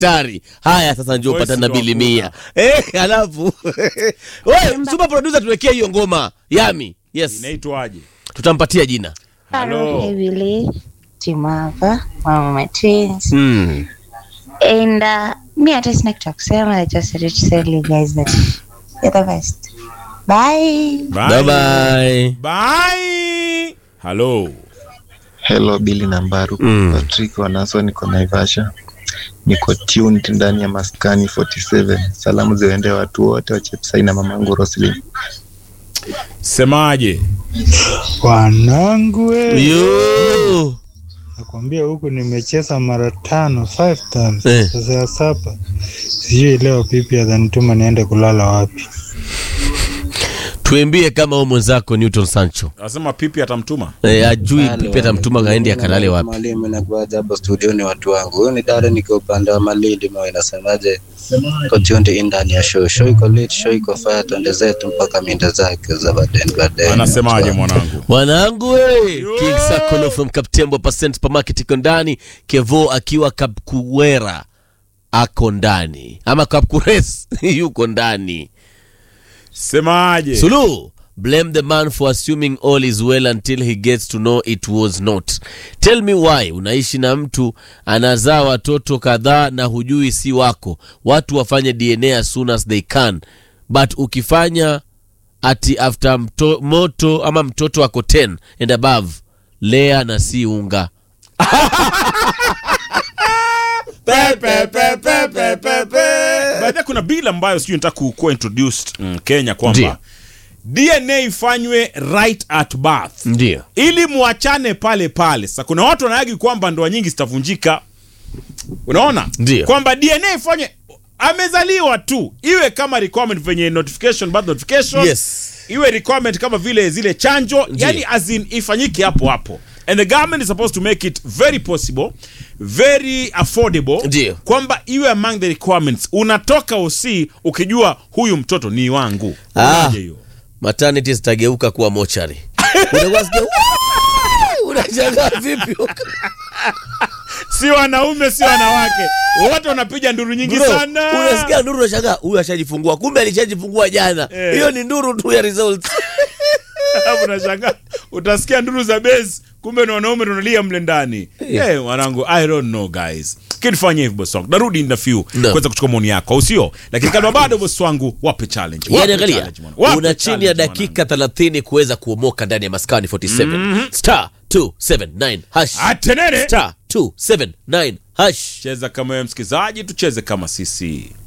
daktari haya sasa njoo Voice patana ndo bili hakuna. mia eh, alafu we super producer tuwekee hiyo ngoma yami yes inaitwaje tutampatia jina Hello. Heavily, Timava, Mama my twins. mm. And uh, me, I just like to kusema. I just wanted to tell you guys that you're the best. Bye. bye bye Bye. Hello. Hello Billy na Mbaru Mm. Patrick Wanaso, niko Naivasha, niko tuned ndani ya maskani 47. Salamu ziwaendee watu wote wa Chepsai na mamangu Roslyn. Semaje? Wanangu we, yo nakwambia huku nimecheza mara tano five times Eh. sasa ya saba, sijui leo pipi atanituma niende kulala wapi. tuambie kama huyo mwenzako newton sancho Anasema pipi atamtuma. eh, ajui pipi atamtuma kaendi akalale wapi Mwalimu nakuaja hapo studioni watu wangu. Huyu ni dada niko upande wa Malindi mwa inasemaje? Iko tuned in ndani ya show. Show iko lit, show iko fire, twende zetu mpaka minda zake za baden baden. Anasemaje mwanangu? wanangu we king sakolo from kaptembo percent supermarket iko ndani kevo akiwa kapkuwera ako ndani ama kapkures yuko ndani Semaje? sulu blame the man for assuming all is well until he gets to know it was not tell me why unaishi na mtu anazaa watoto kadhaa na hujui si wako watu wafanye dna as soon as they can but ukifanya ati after mto, moto ama mtoto ako 10 and above lea na si unga Pepe pepe pepe pepe. Baada kuna bill ambayo sijui nataka ku ku introduced mm, Kenya kwamba Ndio. DNA ifanywe right at birth. ndio ili muachane pale pale. Sasa kuna watu wanaagi kwamba ndoa nyingi zitavunjika, unaona Ndio. kwamba DNA ifanye amezaliwa tu, iwe kama requirement venye notification birth notification yes iwe requirement kama vile zile chanjo, yani as in ifanyike hapo hapo and the government is supposed to make it very possible very affordable Ndio. kwamba iwe among the requirements unatoka OC ukijua huyu mtoto ni wangu Ah. Unaje hiyo maternity zitageuka kuwa mochari Unakuwa sikia, "Wee!" unashangaa vipi si wanaume si wanawake wote wanapiga nduru nyingi Bro, sana unasikia nduru unashangaa huyu ashajifungua kumbe alishajifungua jana Eh. hiyo ni nduru tu ya results Alafu unashangaa utasikia nduru za base kumbe ni wanaume tunalia mle ndani Eh, mwanangu i don't know guys kinifanya hivyo boss wangu narudi in a few No. kuweza kuchukua maoni yako au sio lakini kama bado boss wangu wape challenge Wape yani angalia challenge, mwana. Wape una chini ya challenge, dakika 30 kuweza kuomoka ndani ya maskani 47 star 279 hash mwanangu. Atenene star 279 hash cheza kama wewe msikizaji tucheze kama sisi